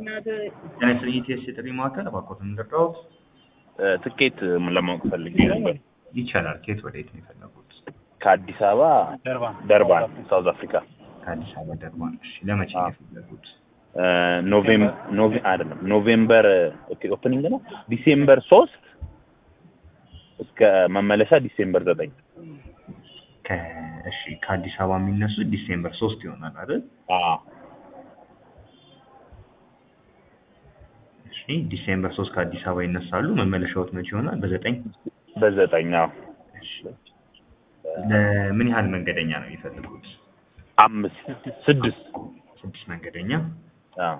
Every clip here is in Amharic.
ጤና ይስጥልኝ ኢቲኤስ የጥሪ ማዕከል እባክዎትን እንርዳዎት? ትኬት ለማወቅ ፈልጌ ነበር። ይቻላል። ከየት ወዴት ነው የፈለጉት? ከአዲስ አበባ ደርባን ሳውዝ አፍሪካ ከአዲስ አበባ ደርባን። እሺ ለመቼ ነው የፈለጉት? ኖቬም ኖቬ አይደለም ኖቬምበር ኦኬ ኦፕኒንግ ነው ዲሴምበር ሶስት እስከ መመለሻ ዲሴምበር ዘጠኝ ከ- እሺ ከአዲስ አበባ የሚነሱት ዲሴምበር ሶስት ይሆናል አይደል? አዎ እሺ ዲሴምበር ሶስት ከአዲስ አበባ ይነሳሉ። መመለሻዎት መቼ ይሆናል? በዘጠኝ በዘጠኝ አዎ እሺ ለምን ያህል መንገደኛ ነው የሚፈልጉት? አምስት ስድስት ስድስት መንገደኛ። አዎ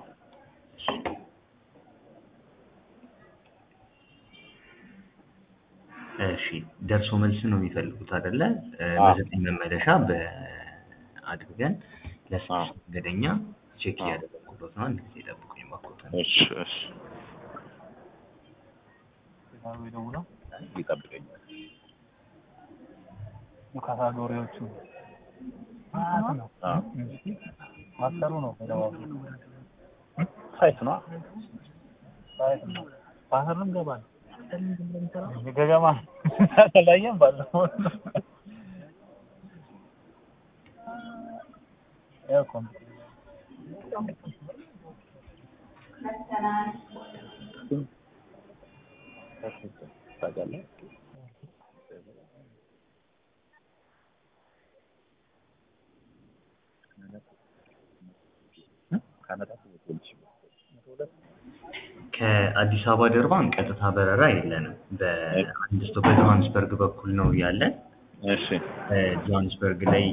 እሺ ደርሶ መልስ ነው የሚፈልጉት አይደለ? እ፣ አዎ። በዘጠኝ መመለሻ በአድርገን ለስድስት መንገደኛ ቼክ አዎ። እያደረጉበት ነው። አንድ ጊዜ ጠብቁኝ እባክዎትን። እሺ እሺ ይጠብቀኛል ካታጎሪዎቹ አዎ ማሰሩ ነው ሳይት ነው ፓተርንም ገባል ገገማ ተለያየም ባለፈው ያው እኮ ነው። ታውቃለህ ከአዲስ አበባ ደርባን ቀጥታ በረራ የለንም። በአንድ ስቶፕ በጆሃንስበርግ በኩል ነው ያለን። እሺ እ፣ ጆሃንስበርግ ላይ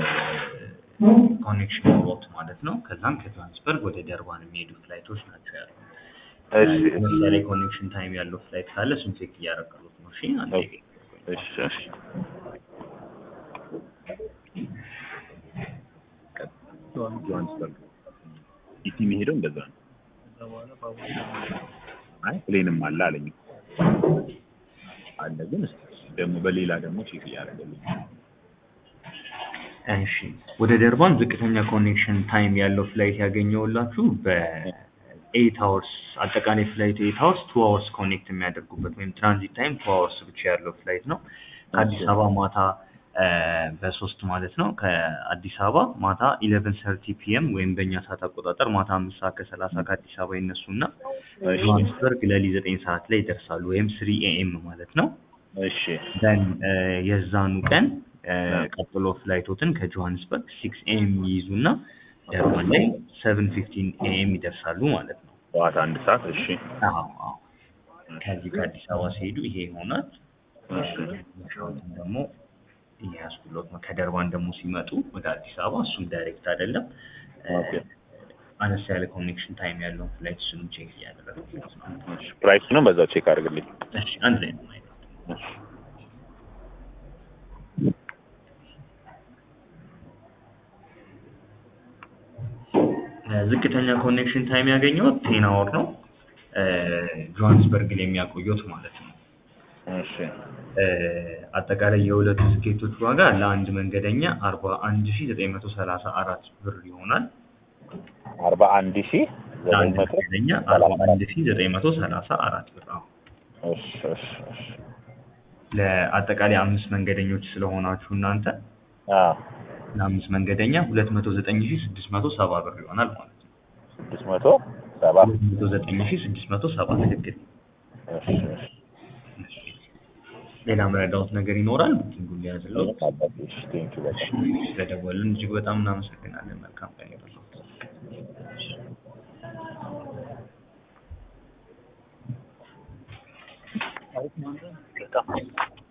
ኮኔክሽን ኖሮት ማለት ነው። ከዛም ከጆሃንስበርግ ወደ ደርባን የሚሄዱ ፍላይቶች ናቸው ያሉ። እሺ ለምሳሌ ኮኔክሽን ታይም ያለው ፍላይት ካለ እሱን ቼክ እያደረግሉት ነው። እሺ አንዴ ኦኬ። እሺ እሺ ጆሃንስበርግ ኢቲ የሚሄደው እንደዛ ነው። አይ ፕሌንም አለ አለኝ አለ ግን እስኪ ደግሞ በሌላ ደግሞ ቼክ እያደረገልኝ እሺ ወደ ደርባን ዝቅተኛ ኮኔክሽን ታይም ያለው ፍላይት ያገኘውላችሁ በኤይት አወርስ አጠቃላይ ፍላይቱ ኤይት አወርስ ቱ አወርስ ኮኔክት የሚያደርጉበት ወይም ትራንዚት ታይም ቱ አወርስ ብቻ ያለው ፍላይት ነው። ከአዲስ አበባ ማታ እ፣ በሶስት ማለት ነው ከአዲስ አበባ ማታ ኢሌቨን ሰርቲ ፒኤም ወይም በእኛ ሰዓት አቆጣጠር ማታ አምስት ሰዓት ከሰላሳ ከአዲስ አበባ ይነሱና ጆሃንስበርግ ሌሊት ዘጠኝ ሰዓት ላይ ይደርሳሉ ወይም ስሪ ኤኤም ማለት ነው። እሺ ደን የዛኑ ቀን እ፣ ቀጥሎ ፍላይቶትን ከጆሃንስበርግ ሲክስ ኤኤም ይይዙና ደርባን ላይ ሰቨን ፊፍቲን ኤኤም ይደርሳሉ ማለት ነው። ጠዋት አንድ ሰዓት እሺ አዎ አዎ። ከዚህ ከአዲስ አበባ ሲሄዱ ይሄ ይሆናል። እሺ ሻውትን ደግሞ እያያዝኩሎት ነው። ከደርባን ደግሞ ሲመጡ ወደ አዲስ አበባ እሱም ዳይሬክት አይደለም እ፣ ኦኬ አነስ ያለ ኮኔክሽን ታይም ያለውን ፍላይት እሱንም ቼክ እያደረግኩት ነው። እሺ ፕራይሱንም በዛው ቼክ አድርግልኝ እሺ አንድ ላይ ነው ማየት ነው። እሺ ዝቅተኛ ኮኔክሽን ታይም ያገኘሁት ቴን አወር ነው። እ፣ ጆሃንስበርግ ላይ የሚያቆዩት ማለት ነው። እሺ እ፣ አጠቃላይ የሁለቱ ትኬቶች ዋጋ ለአንድ መንገደኛ አርባ አንድ ሺ ዘጠኝ መቶ ሰላሳ አራት ብር ይሆናል። አርባ አንድ ሺህ ዘጠኝ ለአንድ መቶ መንገደኛ አርባ አንድ ሺ ዘጠኝ መቶ ሰላሳ አራት ብር ነው። እሺ እሺ እሺ ለአጠቃላይ አምስት መንገደኞች ስለሆናችሁ እናንተ አዎ ለአምስት መንገደኛ ሁለት መቶ ዘጠኝ ሺ ስድስት መቶ ሰባ ብር ይሆናል ማለት ነው። ስድስት መቶ ሰባ ሁለት መቶ ዘጠኝ ሺ ስድስት መቶ ሰባ ትክክል። እሺ እሺ ሌላ መረዳሁት ነገር ይኖራል? ቡኪንጉን ሊያዝለው እሺ ቴንኪው በጣም ስለደወልን እጅግ በጣም እናመሰግናለን። መልካም ቀን ይሁንልዎት። በጣም